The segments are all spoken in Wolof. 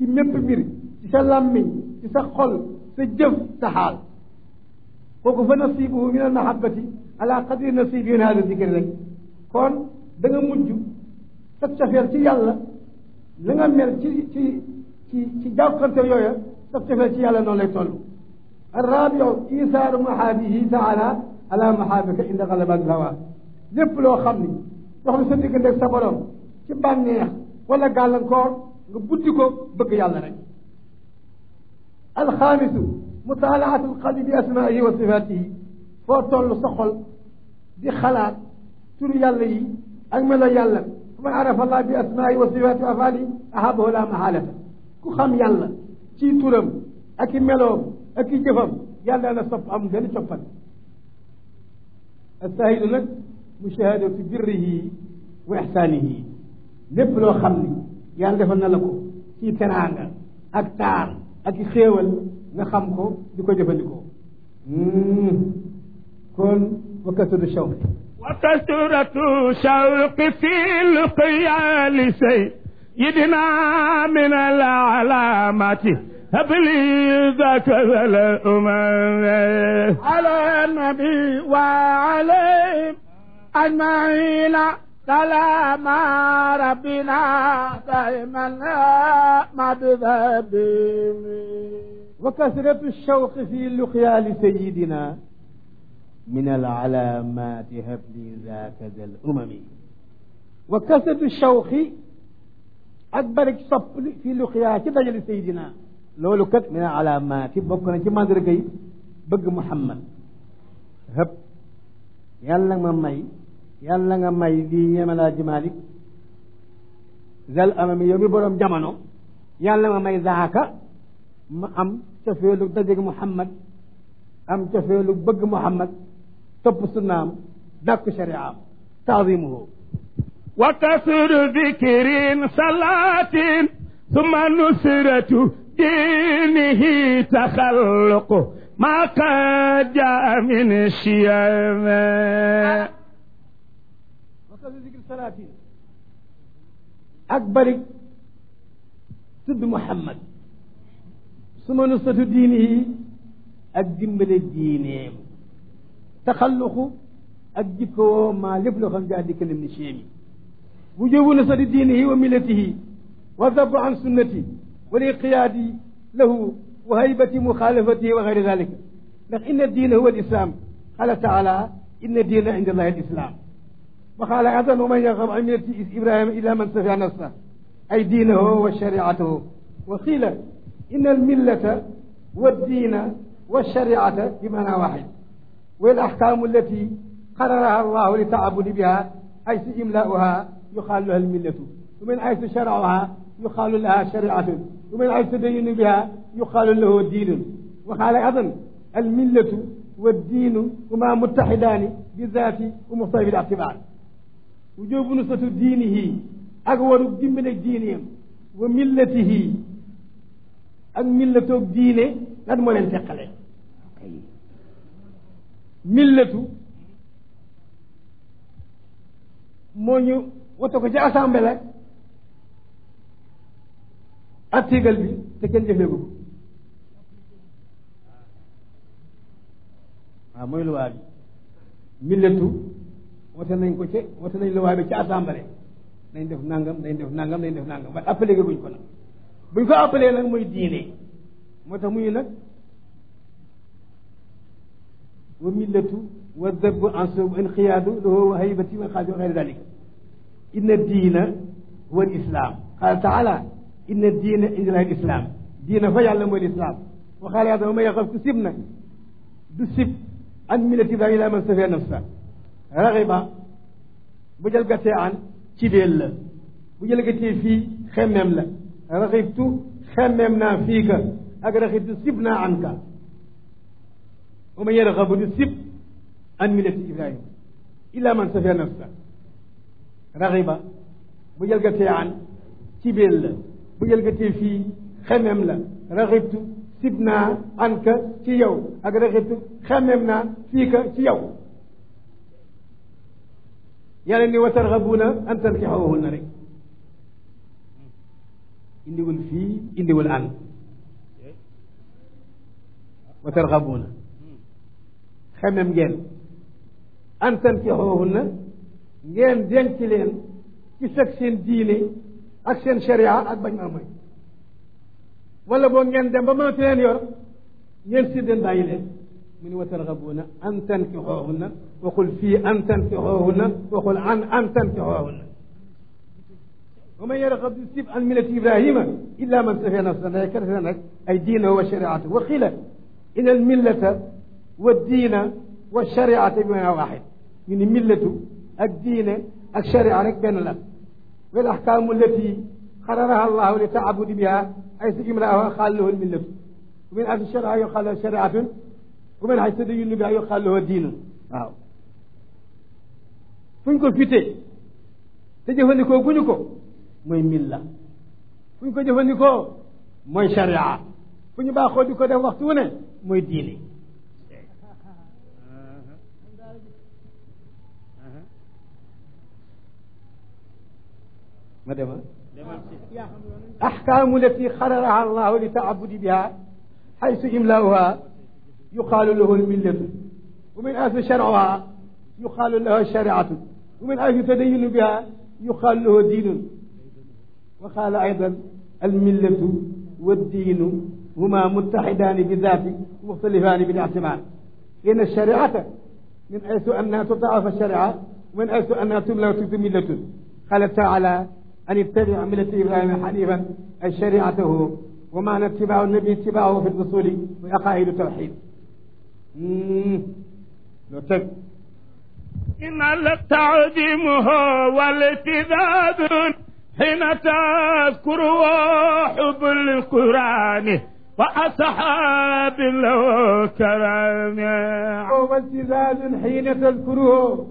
ci mépp mbir ci sa làmmiñ ci sa xol sa jëf sa xaal kooku fa nasibuhu min al mahabbati ala qadri nasibi min hada zikri rek kon da nga mujj sa cofeel ci yàlla la nga mel ci ci ci ci jàkkante yooya sa cofeel ci yàlla noonu lay toll arrabiu isaaru mahaabihi taala ala mahaabika inda galabat hawa lépp loo xam ni dox na sa diggante ak sa borom ci bànneex wala gàllankoor nga buddi ko bëgg yàlla rek alxaamisu mutaalaatu alqalbi bi asmaihi wa sifatihi foo toll sa xol di xalaat turu yàlla yi ak melo yàlla fa man arafa allah bi asmaihi wa sifatihi wa afaali ahabahu la mahalata ku xam yàlla ci turam ak i meloom ak i jëfam yàlla la sopp am benn coppat asahidu nag mushahadatu birrihi wa ixsaanihi lépp loo xam ni yàlla defal na la ko ci teraanga ak taar ak i xéewal nga xam ko di ko jëfandikoo kon wa kasratu shawqi wa kasratu shawqi fi lqiyal sayyidina min al alamati habli dhaka al umam ala nabi wa alayhim ajmain سلام ربنا دائما ما بذنبهم وكثرة الشوق في لقيا لسيدنا من العلامات هب لي ذاك ذا الأمم وكثرة الشوق أكبر صب في لقيا كده لسيدنا loolu kat min alaamaati bokk na ci mandarga yi bëgg Muhammad hëpp yàlla ma may yàlla nga may lii ñemelaa ji Malik zal amami yow mi boroom jamono yàlla nga may zaaka ma am cofeelu dajeg Muhammad am cofeelu bëgg Muhammad topp sunnaam dàkk shariaam taadimuhu wa kasru dikrin salaatin summa nusratu dinihi taxalluqu ma qad jaa min shiyama wakatu zikri salaatin ak bari tudd Muhammad suma nusratu diinihi ak dimbale diineem taxalluqu ak jikkoo maa lépp loo xam jaa dikkalim ni chéemi wujubu nusrati diinihi wa millatihi wa dabu an sunnati wal inqiyaadi lahu wa haybati muxaalafatihi wa gayri dalika ndax inna diina huwa alislam qala taala inna diina inda allahi alislam wa qaala aydan wa man yargab an millati ibrahima illa man safiha nafsa ay diinahu wa shariatahu wa qiila inna almillata والدين والشريعة بمعنى واحد والأحكام التي قررها الله للتعبد بها حيث إملاؤها يقال لها الملة ومن حيث شرعها يقال لها شريعة ومن حيث تدين بها يقال له دين وقال أيضا الملة والدين هما متحدان بالذات ومختلف الاعتبار وجوب نصرة دينه أقوى من دينهم وملته ak millatoog diine lan moo leen teqale millatu moo ñu wata ko ci assemblée article bi te kenn jëfeegu ko waaw mooy luwaa bi millatu wate nañ ko ci wate nañ luwaa bi ci assemblée nañ def nangam nañ def nangam nañ def nangam ba appelé guñ ko nag buñ ko appelé nag mooy diine moo tax muy nag wa millatu wa dëbb ansub inqiyaadu lahu wa haybati wa xaadi wa xayri dalik inna diina huwa lislaam qaala taala inna diina inda lahi lislaam diina fa yàlla mooy lislaam wa qaala yàlla wa ma yaxaf ku sib nag du sib an millati ibrahima ila man safiya nafsa raxiba bu jël gàttee an ci beel la bu jël gàttee fii xemmeem la raxibtu xemmeem naa fii ka ak raxibtu sib naa an ka wa man yarxabu di sib an millati ibrahima illa man safiya nafsa raxiba bu jëlgatee an ci beel la bu jëlgatee fii xemmeem la raxibtu sib naa an ka ci yow ak raxibtu xemmeem naa fii ka ci yow yàlla ni wa tarxabuuna an tankixuhunna rek indiwul fii indiwul an wa tarxabuuna xemem ngeen an tankixoohunna ngeen denc leen ci fekk seen diine ak seen sharia ak bañ maa mooy wala boo ngeen dem ba mënatu leen yor ngeen siddeen bàyyi leen mu ni wa tarxabuuna an tankixoohunna waxul fii an tankixoohunna waxul an an tankixoohunna wa man yargab sib an millati ibrahima illa man safiya nafsa nday kerte nag ay diinahu wa shariatu wa xila in al millata wa diina wa shariata bi maanaa waaxid ñu ni millatu ak diine ak sharia rek benn la wal ahkaamu allati xararaha allahu li taabudi biha ay sa imlaaha xaal lahu millatu wa min aysu sharia yuqaal lahu shariatun wa min aysu tadayunu biha yuqaal lahu diinun waaw fu ñu ko fitee te jëfandikoo guñu ko mooy milla fu ñu ko jëfandikoo mooy sharia fu ñu baaxoo di ko def waxtu wu ne mooy diine ma dema axkaamu lati xararaha allahu li taabudi biha xaysu imlaauha yuqaalu lahu lmillatu wa min aysu sharcuha yuqaalu lahu shariatu wa min aysu tadayunu biha yuqaalu lahu diinun wa qaala aydan almillatu والدين هما متحدان بذات مختلفان بالاعتبار إن الشريعة من حيث أنها تضاعف الشريعة ومن حيث أنها تملى وتكتب ملة قال تعالى أن اتبع ملة إبراهيم حنيفا أي شريعته ومعنى اتباع النبي اتباعه في الأصول وعقائد التوحيد لو تك إن التعظيم هو الاتذاذ حين تذكر حب القرآن وأصحاب له كرام هو التزاز حين تذكره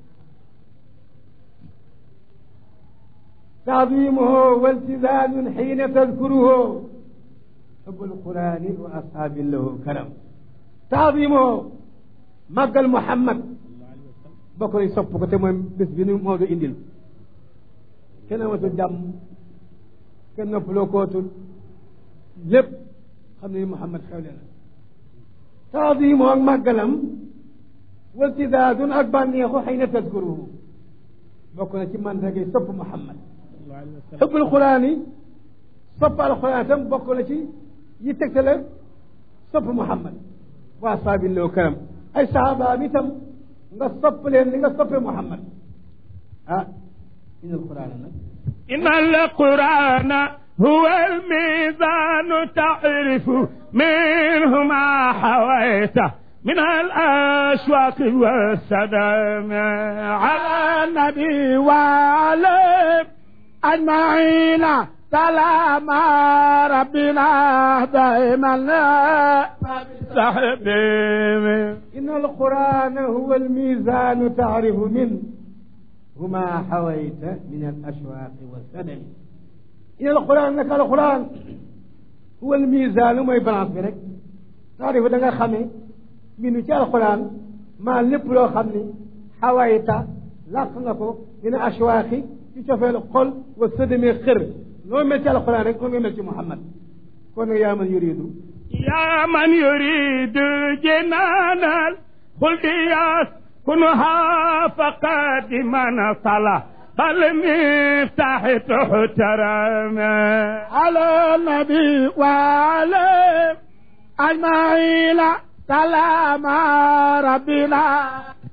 تعظيمه والتزاز حين تذكره حب القرآن وأصحاب له كرم تعظيمه مقل محمد بكر يصفك تمام بس بنو موضوع إندل kenn amatul jàmm kenn noppaloo kootul lépp xam ne Muhammad xewle na taadimu ak màggalam waltidaadun ak bànneexu xëy na tadkuruhu bokk na ci mandargay sopp Muhammad xubbul quraan yi sopp alquran itam bokk na ci yi tegtale sopp Muhammad waa saabin loo karam ay sahabaam itam nga sopp leen li nga soppe Muhammad ah إن القرآن إن القرآن هو الميزان تعرف منه ما حويت من الأشواق والسلام على النبي وعليه أجمعين سلام ربنا دائما صحبي إن القرآن هو الميزان تعرف منه وما حويت من الأشواق والسدم إن القرآن لك القرآن هو الميزان وما يبلغ برك تعرف دنگا خمي من جاء القرآن ما لب لو خمني حويت لق نكو من أشواق يشوف القل والسدم خر لو ما جاء القرآن لو ما محمد كون يا من يريد يا من يريد جنان الخلد ياس كنها فقد من صلى فالمفتاح تحترم على النبي وعليه أجمعين سلام ربنا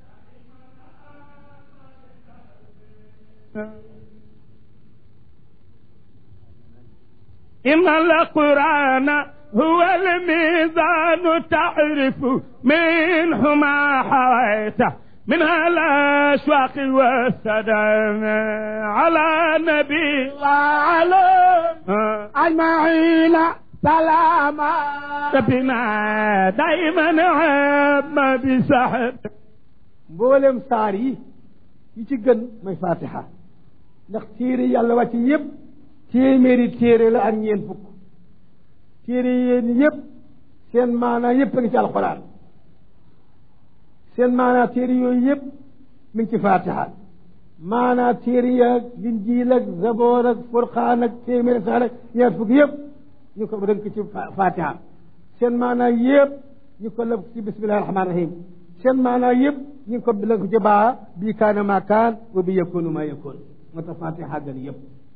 إن القرآن هو الميزان تعرف منه ما حويته من الأشواق والسلام على النبي وعلى أجمعين سلام ربنا دائما عم بسحب mboolem saar yi yi ci gën mooy fatiha ndax téere yàlla wàcc yëpp téeméeri téere la ak ñeent fukk téere yéen yëpp seen maanaa yëpp a ngi ci alxuraan seen maanaa téere yooyu yëpp mi ngi ci fatiha maanaa téere yaag linjiil ak zaboor ak furqaan ak téeméeri saar ak ñaar fukk yëpp ñu ko rënk ci fatiha seen maanaa yëpp ñu ko lëf ci bismillahi rahmaan rahim seen maanaa yëpp ñu ngi ko lënk ci baa bii kaana maa kaan wa bi yakunu maa yakun moo tax fatiha gën yëpp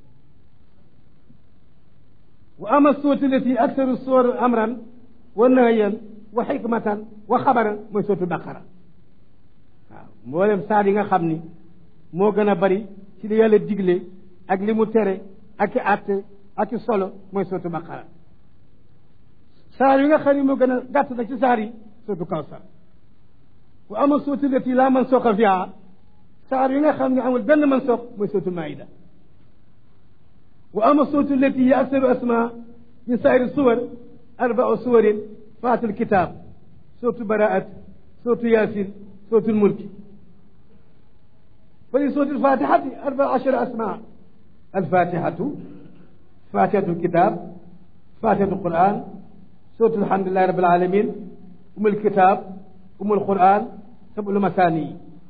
wa ama sootu lati aktaru soor amran wa nahyan wa xikmatan wa xabaran mooy sootu baqara waaw mboolem saar yi nga xam ni moo gën a bari ci li yàlla digle ak li mu tere ak i àtte ak i solo mooy sootu baqara saar yi nga xam ni moo gën a gàtt na ci saar yi sootu kawsar wa ama sootu lati laa man sooqa fiha saar yi nga xam ne amul benn man sooq mooy sootu maida wa ama sootu lati yi aksaru asma min sairi suwar arbau suwarin faatul kitaab sootu baraat sootu yaasin sootu mulki fa li sootu alfatihati arbaa ashara asma alfatihatu fatihatu lkitab fatihatu lquran sootu alhamdulilahi rabil alamin umu lkitab umu lquran sabul masani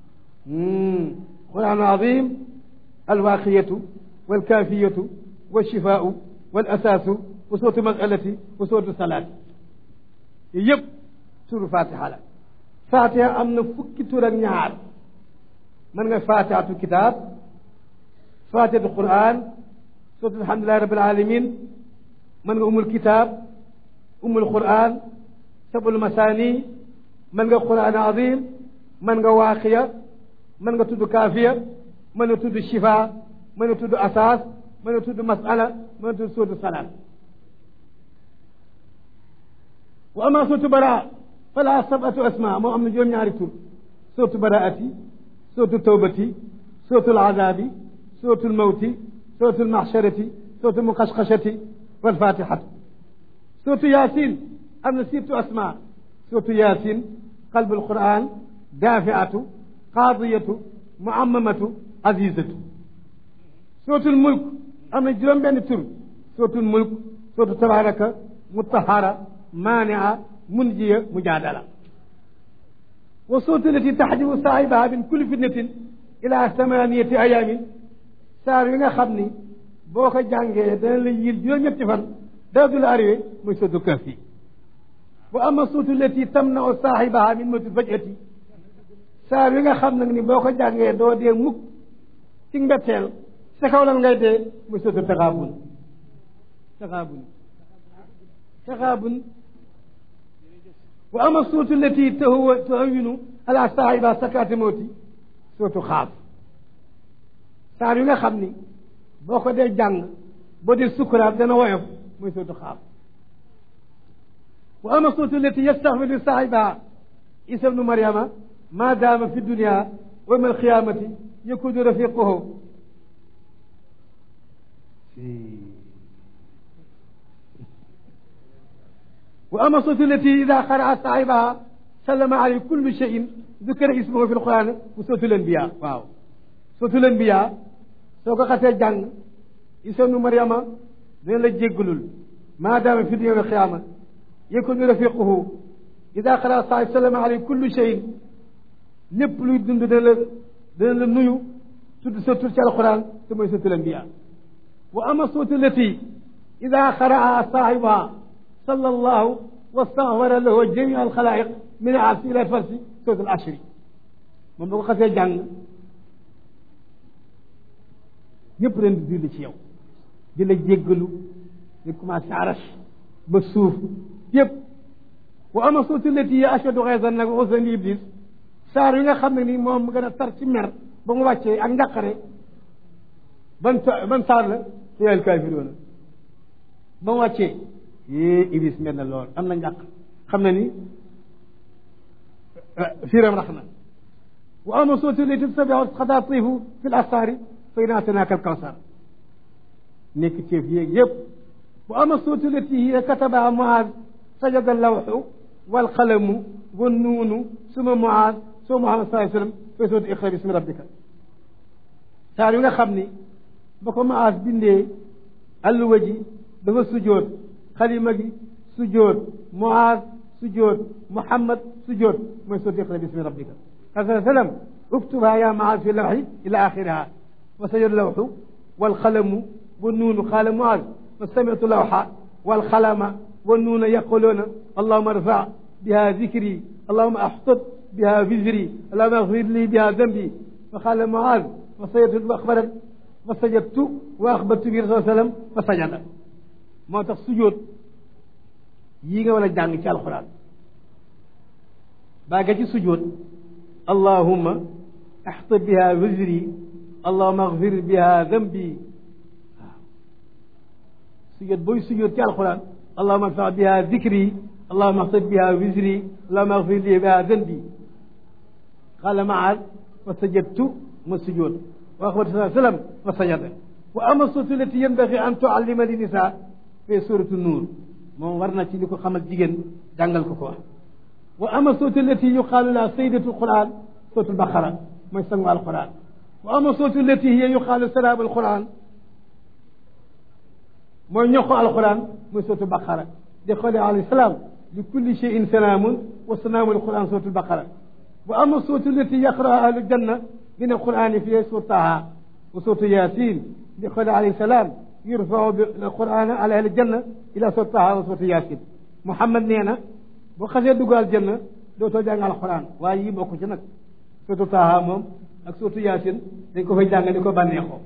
quran azim alwaqiyatu walkafiyatu walshifaau walasaasu wa sootu masalati wa sootu salaati yooyu yëpp turu fatiha la fatiha am na fukki tur ak ñaar mën nga fatihatu kitaab fatihatu quran sootu alhamdulilahi rabil alamin mën nga umul kitaab umul quran sabul masani mën nga quran azim mën nga waaqiya mën nga tudd kaafiya mën nga tudd shifa mën nga tudd asaas mën nga tudd masala mën nga tudd sootu salaat wa ama sootu baraa fala sabatu asma moo am na juróom-ñaari tur sootu baraati sootu tawbati sootu alazaabi sootu lmawti sootu lmaxsharati sootu muqashqashati walfatihatu sootu yaasin am na sittu asma sootu yaasin qalbu alquran daafiatu qaadiyatu muammamatu azizatu sootul mulk am na juróom benn tur sootul mulk sootu tabaraka mutahara maania munjiya mujaadala wa sootu lati taxdibu saahibaha min kulli fitnatin ila samaniyati ayaamin saar yi nga xam ni boo ko jàngee dana la yil juróom-ñetti fan dara du la arrivé mooy sootu kahfi wa ama sootu lati tamnau saahibaha min mawti fajati saar yi nga xam nag ni boo ko jàngee doo dee mukk ci mbetteel sa kaw lan ngay dee muy sootu taxaabun taxaabun taxaabun wa ama sootu lati tahuwa tahawinu ala saahiba sakaati mawti sootu xaaf saar yi nga xam ni boo ko dee jàng boo dee sukkuraat dana woyof muy sootu xaaf wa ama sootu lati yastaxfiru saahiba isa bnu mariama ma daama fi dunia wa yawma alqiyamati yakunu rafiquhu wa ama sootu lati ida qaraa saahibaha sallama alayhi kullu cheyin dukira ismuhu fi lquran bu sootu lanbiya waaw sootu lanbiya soo ko xasee jàng isa bnu mariama dina la jéggalul ma daama fi dunia wa alqiyama yakunu rafiquhu ida qaraa saahibahu sallama alayhi kullu cheyin lépp luy dund dana la dana la nuyu tudd sa tur ci alquran te mooy sootu lanbiya wa ama sootu lati ida qaraa saahibaha salla allahu wastaghfara lahu jamia alxalaiq min aasi ila farsi sootu al ashri moom ba ko xasee jàng ñëpp ren di julli ci yow di la jéggalu di commencé arash ba suuf yëpp wa ama sootu lati ya ashadu xeesan nag usan iblis saar yi nga xam ne ni moom gën a tar ci mer ba mu wàccee ak njàqare ban ban saar la te yàlla kaafiroona ba mu wàccee yée iblis mel na lool am na njàq xam na ni firam rax na wa ama sootu lati tasabihu xataatifu fi l asaari fa inna ataynaaka alkawsar nekk ceef yéeg yëpp wa ama sootu lati hiya katabaha muaaz sajada allawxu walqalamu wannuunu suma muaaz soo Muhammad sallallahu alayhi wa sallam fay sootu iqra bismi rabbika saar yu nga xam ni ba ko Muaaz bindee alluwa ji dafa sujjoot xalima gi sujjoot Muaaz sujjoot Muhammad sujjoot mooy sootu iqra bismi rabbika sallallahu alayhi wa sallam اكتبها يا معاذ في اللوح إلى آخرها وسجد اللوح والقلم والنون قال معاذ فسمعت اللوح والقلم والنون يقولون اللهم ارفع بها ذكري اللهم احطط بها وزري اللهم اغفر لي بها ذنبي فقال معاذ فسجدت واخبرت فسجدت واخبرت به رسول الله صلى الله عليه وسلم فسجد moo tax sujjóot yii nga war a jàng ci alxuraan baa nga ci sujjóot allahumma axta biha wizri allahumma agfir biha dambi waaw sujjóot booy sujjóot ci alxuraan allahumma arfa biha dikri allahumma axta biha wizri allahumma agfir li biha dambi qala maad fa sajadtu ma sujjóot wa axbatu saa sallam fa sajada wa ama suratu lati yanbagi an tuallima li nisa fee suratu nuur moom war na ci li ko xamal jigéen jàngal ko ko wa ama suratu lati yuqaalu la saydatu alquran suratu albaqara mooy sangu alquran wa ama suratu lati hiya yuqaalu salaam alquran mooy ñoxo alquran mooy suratu baqara di xoole alayhi salaam li kulli cheyin salaamun wa salaamu alquran suratu albaqara wa ama suratu lati yaqraa ahlu janna min alqurani fi suratu taha wa suratu yasin di xoole alayhi salaam yurfau bi alquran ala ahli janna ila suratu taha wa suratu yasin Muhammad nee na boo xasee dugg aljanna dootoo jàng alquran waaye yii bokk ci nag suratu taha moom ak suratu yasin dañ ko fay jàng di ko bànneexoo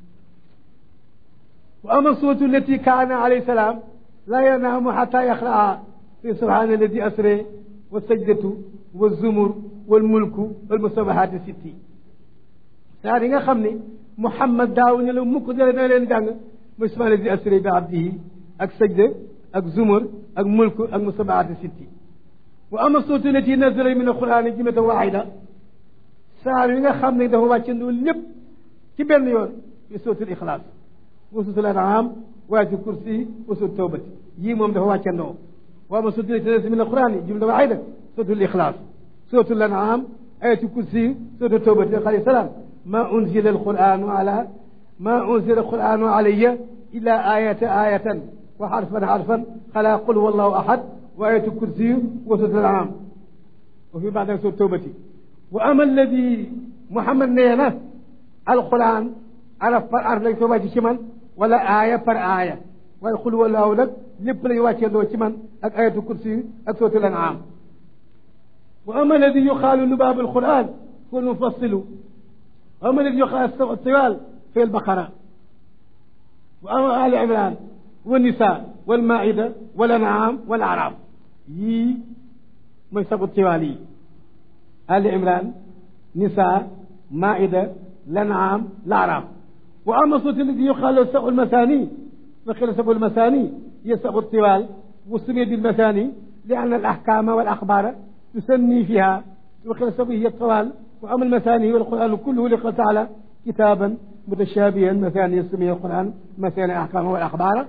wa ama suratu lati kaana alayhi salaam la yanaamu xata yaxraa fi subhaana alladi asre wa sajdatu wa zumur wal mulku wal musabahaati sitti saa yi nga xam ne Muhammad daaw ñu la mukk dale na leen jàng mooy subhaana alladi asre bi abdihi ak sajda ak zumur ak mulku ak musabahaati sitti wa ama suratu lati nazala min alquran jumlatan waahida saar yi nga xam ne dafa wàccandoo lépp ci benn yoon fi suratul ixlaas wa suratul an'am wa ayatul kursi wa suratul tawbati yii moom dafa wàccandoo wa ama suratu lati nazala min alquran jumlatan waahida suratul ixlaas suratul an'am ayatul kursi suratul tawbati alayhi salaam ma unzila alquranu ala ma unzila alquranu alayya illa ayatan ayatan wa xarfan xarfan xala qul huwa allahu ahad wa ayatul kursi wa suratul an'am wa fi baada suratul tawbati wa ama alladi Muhammad nee na alquran araf par araf lañ ko wàcc ci man wala aaya par aaya waaye xul walaahu nag lépp lañ wàcceendoo ci man ak ayatul kursi ak suratul an'am wa ama alladi yuqaalu lubaab alquran huwa almufassilu wa ama alladi yuqaalu tiwal fi albaqara wa ama ali imran wa nisa wal maida wal an'am wal araf yii mooy sabu tiwal yi ali imran nisa maida lanam laaraf wa ama suratu lati yuqaalu sabu lmasani فقيل سبع المثاني هي سبع الطوال وسمي بالمثاني لأن الأحكام والأخبار تسمي فيها وقيل سبع هي الطوال وأما المثاني والقرآن كله لقال تعالى كتابا متشابها مثاني سمي القرآن مثاني الأحكام والأخبار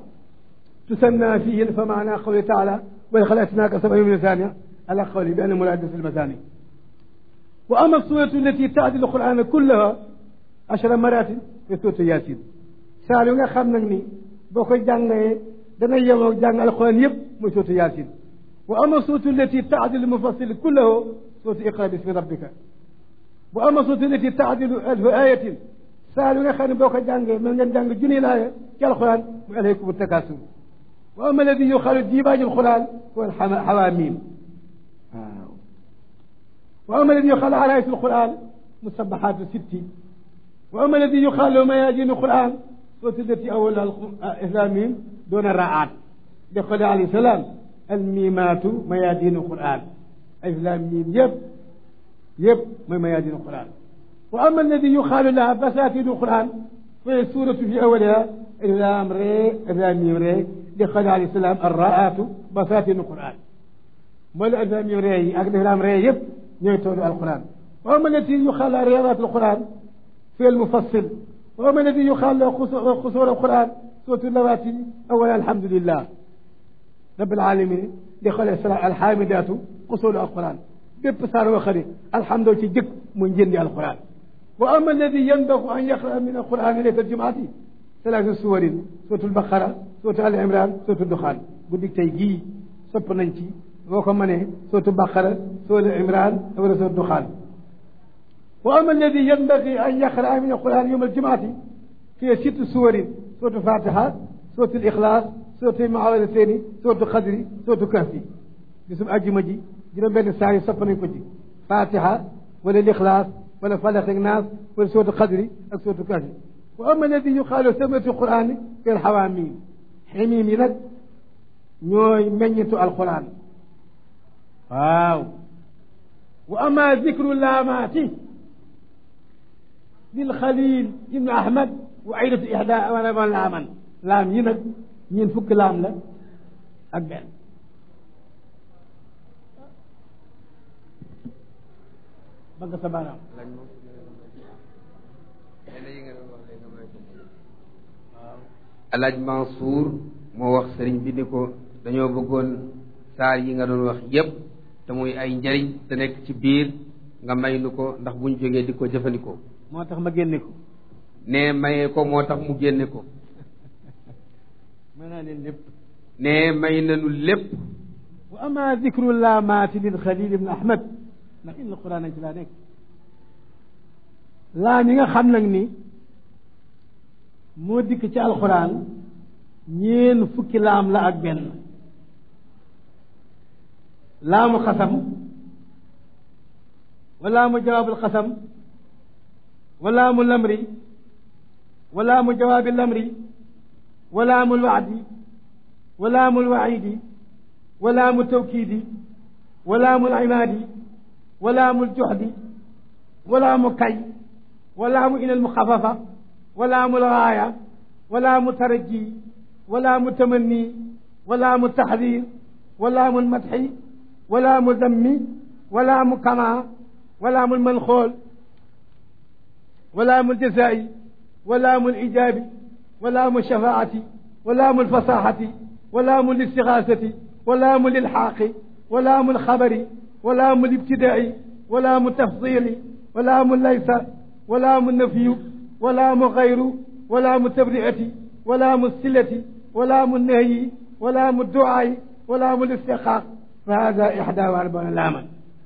تسمى فيه فمعنى قوله تعالى ولخلقناك سبع من مثانية على قوله بأن مراد في المثاني وأما السورة التي تعدل القرآن كلها عشر مرات في سورة ياسين سألوا nga xam nag ni boo ko jàngee dana yemoo jàng alquran yëpp muy suuratu yaasin wa ama suuratu lati taadilu mufassil kullahu suuratu iqra bismi rabbika wa ama suuratu lati taadilu alfu ayatin saa yu nga xam ne boo ko jàngee mën ngeen jàng junni laaya ci alquran muy aleykum takasur wa ama alladi yuqaalu diibaaju alquran huwa alxawaamim waaw wa ama alladi yuqaalu alaayatu alquran musabahaatu sitti wa ama alladi yuqaalu mayaajinu alquran suratu lati awal islamim doona raat di xole alayhi salaam almimaatu mayadinu quran islam mim yëpp yëpp mooy mayadinu quran wa ama alladi yuqaalu laha basatidu quran fa suratu fi awaliha islam re islam mim re di xole alayhi salaam arraatu basatinu quran mooy la islam mim re yi ak islam re yëpp ñooy toolu alquran wa ama allati yuqaalu riyadat alquran fi almufassil وما الذي يقال له قصور القرآن سورة اللواتي أولا الحمد لله رب العالمين لخل الحامدات قصور القرآن bépp saar wa xari alhamdu ci jëkk muy njëndi alquran wa ama alladi yanbagu an yaqra min alquran laylat aljumaati salaatu suwarin suratu albaqara suratu al imran suratu duxaan guddi tey gii sopp nañ ci boo ko mënee suratu baqara suratu imran wala suratu duxaan wa ama alladi yanbagi an yaqraa min alquran yowma aljumaati fi sitt suwarin suratu fatiha suratu alixlaas suratu maawadatayni suratu xadri suratu kahfi bisum ajjuma ji juróom benn saa yi sopp nañ ko ci fatiha wala lixlaas wala falax ak naas wala suratu xadri ak suratu kahfi wa ama alladi yuqaalu samatu qurani fi alxawaamim ximim yi nag ñooy meññitu alquran waaw wa ama dicru laamaati lil xalil ibnu ahmad wa aydatu ihda wala laaman laam yi nag ñeen fukki laam la ak benn ba nga sa baaraam alaaj Mansour moo wax sëriñ bi ni ko dañoo bëggoon saar yi nga doon wax yépp te muy ay njariñ te nekk ci biir nga may nu ko ndax buñ jógee di ko jëfandikoo moo tax ma génne ko ne mayee ko moo tax mu génne ko mën naa leen lépp ne may nanu lépp wa ama dicru laamaati lil xalil ibn ahmad ndax inna quran nañ ci laa nekk laam yi nga xam nag ni moo dikk ci alquran ñeen fukki laam la ak benn laamu xasam wa laamu jawaabul xasam wa laamu lamri wa laamu jawaabi lamri wa laamu lwaadi wa laamu lwaidi wa laamu tawkiidi wa laamu limaadi wa laamu ljuxdi wa laamu kay wa laamu ila almuxafafa wa laamu lgaaya wa laamu taraji wa laamu tamanni wa laamu taxdir wa laamu lmadxi wa laamu dammi wa laamu kama wa laamu lmanxool wa laamu ljazaa'i wa laamu lijaabi wa laamu shafaati wa laamu lfasaxati wa laamu listigaasati wa laamu lilxaaqi wa laamu lxabari wa laamu libtidaai wa laamu tafdili wa laamu laysa wa laamu nafiyu wa laamu gayru wa laamu tabriati wa laamu silati wa laamu nahyi wa laamu duaai wa laamu listiqaaq fa hada ixda wa arbauna laaman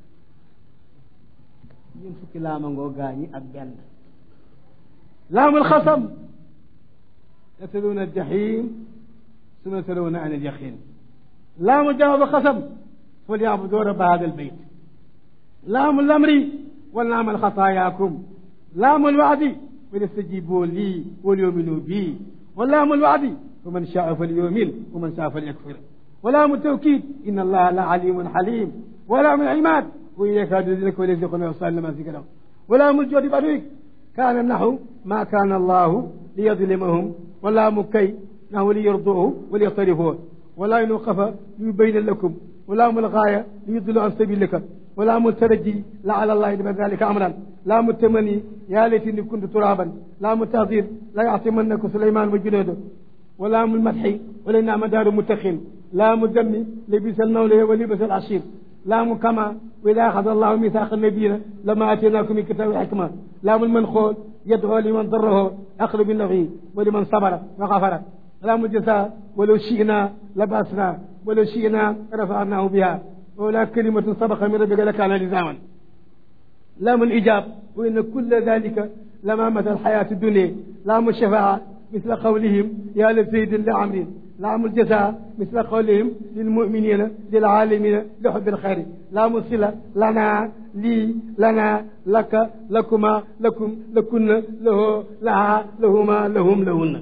ñun fukki laama ngoo gaañi ak benn laamul xasam yasaluuna aljahim suma yasaluuna an alyaqin laamu jawaabu xasam falyabudu rabba hada albayt laamu lamri wa laam alxataayaakum laamu alwaadi falyastajibu lii walyuminu bii wa laamu alwaadi faman shaa falyumin wa man shaa falyakfir wa laamu tawkid inna allaha la alimun xalim wa laamu alimaad wa in yakaadu yuzliku wa yuzliquna yusal lama zikra wa laamu aljoodi baduik kaana naxu ma kaana allahu liyadlimahum wa laamu kay naxu liyarduuhu wa liyaqtarifuhu wa laa yuqafa liyubayna lakum wa laamu algaaya liyudillu an sabilika wa laamu taraji laala allahi lima dalika amran laamu tamani yaa laytani kuntu turaban laamu tahdir la yacsimannaka suleyman wa junuudu wa laamu lmadxi wa laynama daaru muttaqin laamu dammi labisa almawla wa libasa alashir laamu kama wa ida axada allahu mithaqa nabiyina lama ataynakum min kitabi xikma laamu lmanxool yadoo liman daraho aqlu bi nafi wa liman sabara wa xafara laamu jasa walaw shina labasna walaw shina rafanahu biha wala kalimatun sabaqa min rabbika lakana lizaman laamu lijab wa inna kulla dalika lama mata alxayatu dunia laamu shafaa misla qawlihim ya la zaydin la amrin laamu ljasa misla qawlihim lilmuminina lilalamina li xubbi alxayri laamu sila lana lii lana laka lakuma lakum lakunna lahu laha lahuma lahum lahunna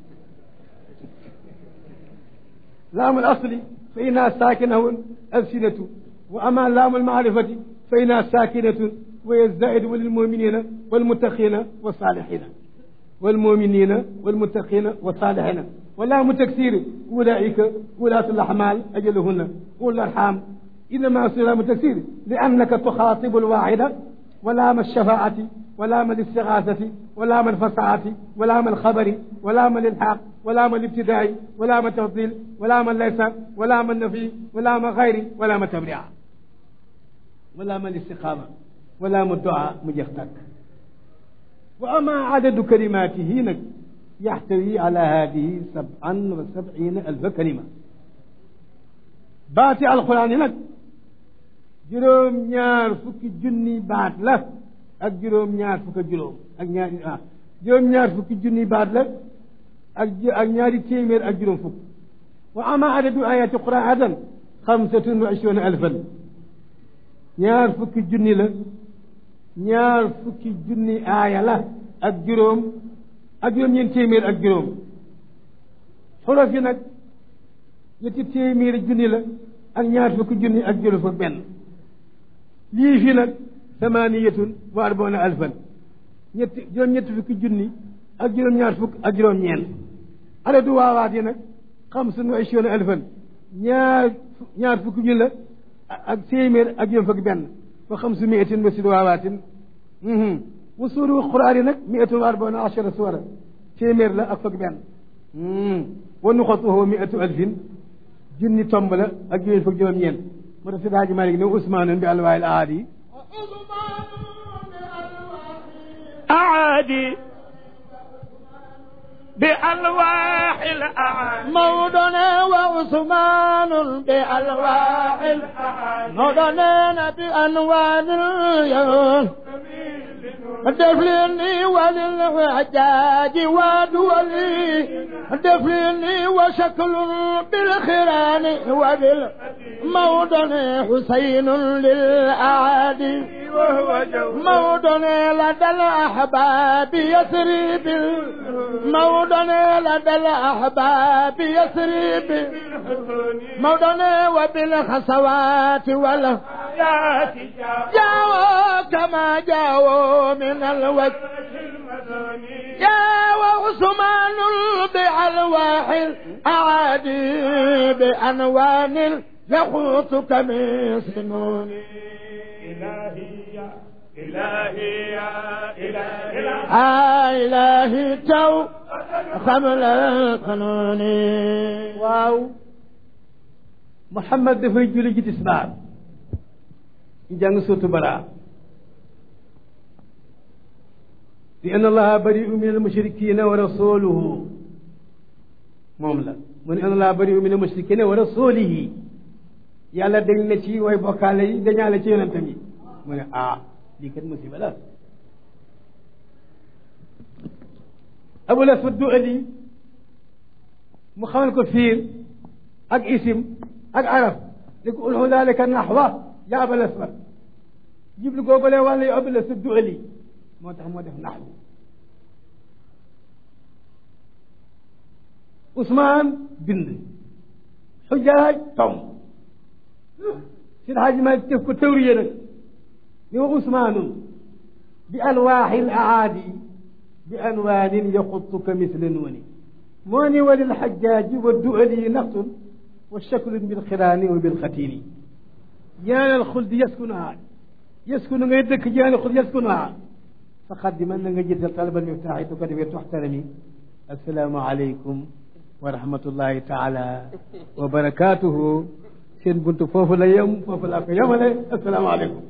laamu alasli fa innaha saakinahu alsinatu wa ama laamu almaarifati fa innaha saakinatun wa yazaidu lilmuminina walmuttaqina wasalihina والمؤمنين والمتقين والصالحين ولام تكسير أولئك ولاة الأحمال أجلهن أولى الأرحام إنما لام تكسير لأنك تخاطب الواحدة ولام الشفاعة ولام الاستغاثة ولام الفصاعة ولام الخبر ولام الإلحاق ولام الابتداء ولام التفضيل ولام ليس ولام النفي ولام غير ولام التبريع ولام الاستقامة ولام الدعاء مجختك وأما عدد كلماته نك يحتوي على هذه سبعا وسبعين ألف كلمة باتي القرآن نك juróom ñaar fukki junni baat la ak juróom ñaar fukk ak juróom ak ñaari ah juróom ñaar fukki junni baat la ak ak ñaari téeméer ak juróom fukk wa ama adadu ayati quran adan xamsatun wa ishruna alfan ñaar fukki junni la ñaar fukki junni aaya la ak juróom ak juróom ñeent téeméer ak juróom xolof yi nag ñetti téeméeri junni la ak ñaar fukki junni ak juróom fukk benn lii fi nag samaniyatun wa arbauna alfan ñetti juróom ñetti fukki junni ak juróom ñaar fukk ak juróom ñeent adadu waawaat yi nag xamsun wa ishruna alfan ñaar ñaar fukki junni la ak téeméer ak juróom fukk benn wa xamsu miatin wa sid waawaatin wa suuru quraan yi nag miatun wa arbauna achara suwara téeméer la ak fukk benn wa nuxatuhu miatu alfin junni tomb la ak juróom fukk juróom ñeent moo tax si daaji Malik ne usmaanun bi alwaayil aadi أعادي بألواح الأعادي موضنا وعثمان بألواح الأعادي موضنا بأنوان اليوم دفلني وللحجاج ودولي دفلني وشكل بالخران وبالموضن حسين للأعادي وهو جو موضن لدى الأحباب يسري بالموضن لدى الأحباب يسري بال موضن وبالخسوات ولا لا تجاه جاءوا كما جاءوا من الوجه يا وعثمان بألواح الأعادي بأنوان يخوطك من سنون إلهي يا إلهي يا إلهي آه إلهي تو خمل القانون waaw Muhammad dafay julli ji tisbaar ñu jàng suurtu Baraa li anna allaha bari'un min al-mushrikina wa rasuluhu moom la mu ne anna allaha bari'un min al-mushrikina wa rasulihi yàlla dañ na ci way bokkaale yi dañaale ci yonentam yi mu ne ah lii kat musiba la Abul Aswad Du'ali mu xamal ko fiir ak isim ak araf li ko ulhu dalika naxwa ya abal aswad jiblu googale wàlla yu abal aswad du ali moo tax moo def naxwu Ousmane bind xujaaj tom si xaaji ma def ko tawriye nag ni wa Ousmaanun bi alwaaxi l aadi bi anwaanin yaxutuka misle nuuni moo ni walil xajjaaji wa du'ali naqsun wa shaklun bil xiraani wa bil xatiini jaanal xuldi yaskunuha yaskunu ngay dëkk jaanal xuldi yaskunuha faqaddiman na nga jiital talabal miftaax yi du ko defee toxtarami assalaamu aleykum wa rahmatullahi taala wa barakaatuhu seen buntu foofu la yem foofu laa ko yemale assalaamu aleykum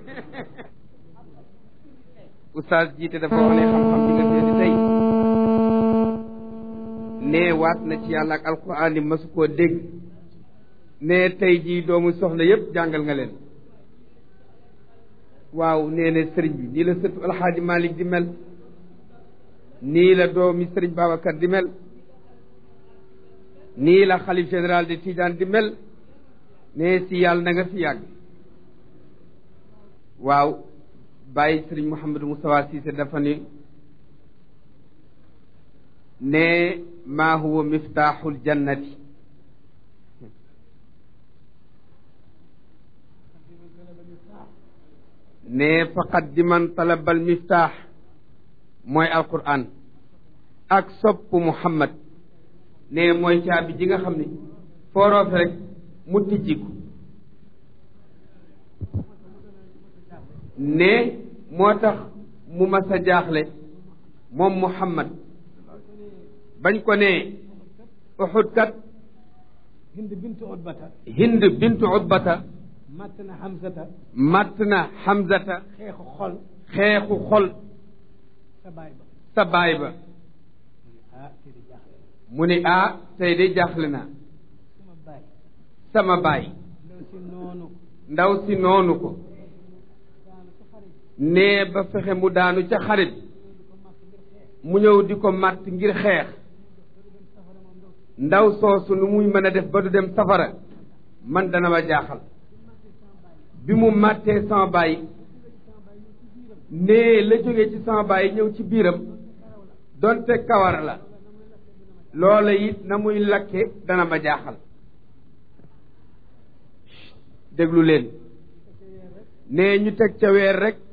oustaz jiite dafa wax ne xam-xam bi nga seeti tey nee waat na ci yàlla ak alquran ni masu koo dégg nee tey jii doomu soxna yépp jàngal nga leen waaw nee na sëriñ bi nii la sëtu alxaaji malik di mel nii la doomi sëriñ babacar di mel nii la xalif général de Tidiane di mel nee si yàlla na nga fi yàgg waaw bàyyi sëriñ Mouhamadou Moustapha Cissé dafa ni ne maa huwa miftaaxul jannati ne faqat di man talabal miftaax mooy alquran ak sopp Muhammad ne mooy caabi ji nga xam ne fooroofe rek mu tijjiku ne moo tax mu mas a jaaxle moom Muhammad bañ ko ne Uhud kat hind bintu utbata Hind bintu Utbata matt na Hamzata matt na Hamzata xeexu xol xeexu xol sa baay ba sa baay ba ah kii di jaaxle mu ni ah tey de jaaxle naa sama baay sama baay ndaw si noonu ndaw si noonu ko nee ba fexe mu daanu ca xarit mu ñëw di ko màtt ngir xeex ndaw soosu nu muy mën a def ba du dem safara man dana ma jaaxal bi mu màttee sama baay nee la jógee ci sama baay ñëw ci biiram donte kawar la loola it na muy lakke dana ma jaaxal déglu leen nee ñu teg ca weer rek